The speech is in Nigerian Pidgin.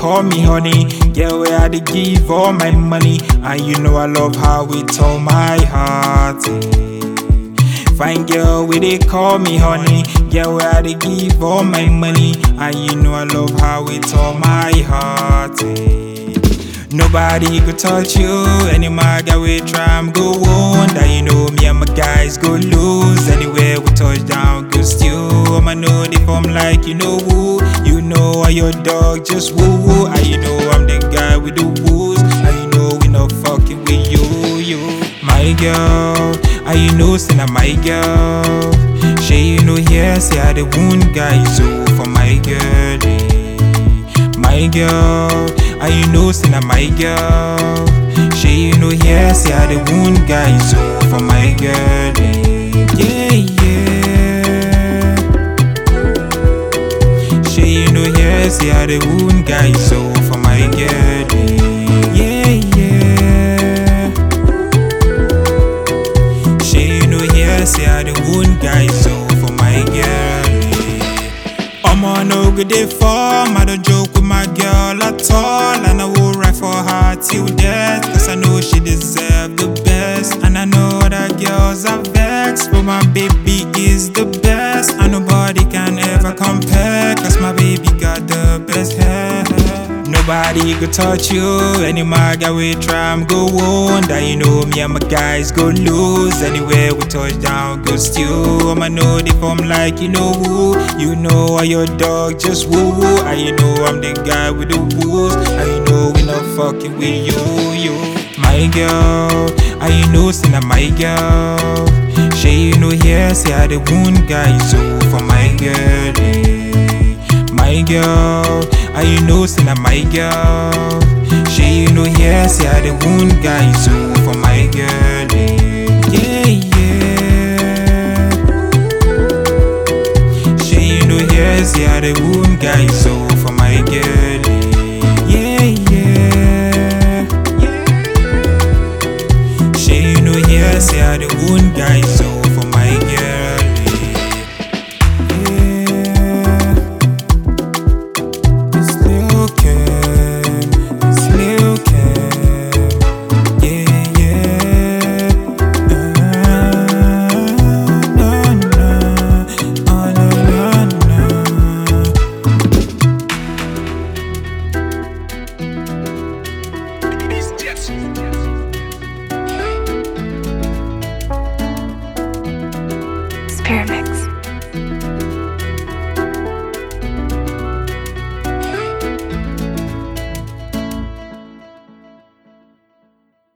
call me honey. Girl, where I dey give all my money. And you know I love how it all my heart. eh. Fine girl, where they call me honey. Girl, where I dey give all my money. And you know I love how it all my heart. eh. Nobody could touch you. Any maga we try, I'm go on. That you know me and my guys go lose. Anywhere we touch down, go steal. I'ma know the form like you know who. You know I your dog, just woo woo. And you know I'm the guy with the woos. And you know we not fucking with you, you. My girl, and you know say na my girl. She you know here say I the wound guy so for my girl. eh. My girl, and you know say na my girl. She you know here say I the wound guy so for my girl. eh. Yeah yeah. She you know here say I the wound guy so for my girl. eh. Yeah yeah. She you know here say I the wound guy so for my girl. eh. Omo no good day form, I don't joke with my girl at all. And I will ride for her till death. Cause I know she deserve the best. And I know that girls are vexed. But my baby is the best. And nobody can ever compare. Cause my baby got the best hair. Nobody could touch you. Any maga we try, I'm go on. That you know me and my guys go lose. Anywhere we touch down, go steal. I'ma know the form like you know who. You know I your dog, just woo woo. And you know I'm the guy with the woos. And you know we not fucking with you, you. My girl, and you know say na my girl. She you know here say I the wound guy so for my girl. eh. My girl, and you know say na my girl. She you know here say I the wound guy so for my girl. eh. Yeah yeah. She you know here say I the wound guy so for my girl. eh. Yeah yeah. She you know here say I the wound guy so for my girl. eh. Yeah. It's Lil Kim, it's Lil Kim, yeah, yeah. Ah, no, no, oh, no, no, no. Spirit Mix.